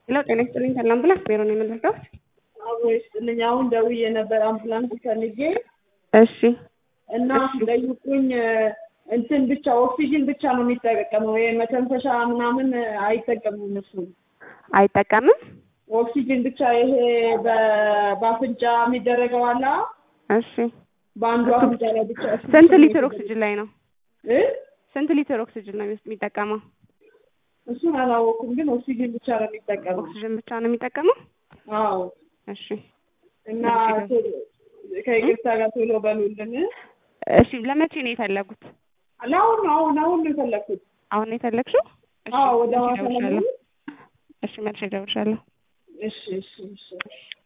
ሄሎ ጤና ይስጥልኝ ሰላም ብላ ቢሮ ነው የምንረዳት? አብሮ ይስጥልኝ። አሁን ደውዬ ነበር አምቡላንስ ፈልጌ እሺ እና ሲጠይቁኝ እንትን ብቻ ኦክሲጅን ብቻ ነው የሚጠቀመው የመተንፈሻ ምናምን አይጠቀሙም። እሱ አይጠቀምም። ኦክሲጅን ብቻ ይሄ በ- በአፍንጫ የሚደረገው አለ እሺ በአንዱ አፍንጫ ላይ ብቻ እሱ ስንት ብቻ ሊትር ነው ኦክሲጅን ላይ ነው? እ? ስንት ሊትር ኦክሲጅን ነው የሚጠቀመው? እሱን አላወኩም፣ ግን ኦክሲጅን ብቻ ነው የሚጠቀመው። ኦክሲጅን ብቻ ነው የሚጠቀመው? አዎ እሺ እና እሺ። ቶሎ- ከይቅርታ ጋር ቶሎ በሉልን። እሺ ለመቼ ነው የፈለጉት? ለአሁን ነው አሁን አሁን ነው የፈለግኩት። አሁን ነው የፈለግሽው? እሺ አዎ ወደ መልሼ ሐዋሳ እደውልልሻለሁ። ለመሄድ እሺ መልሼ እደውልልሻለሁ። እሺ እሺ እሺ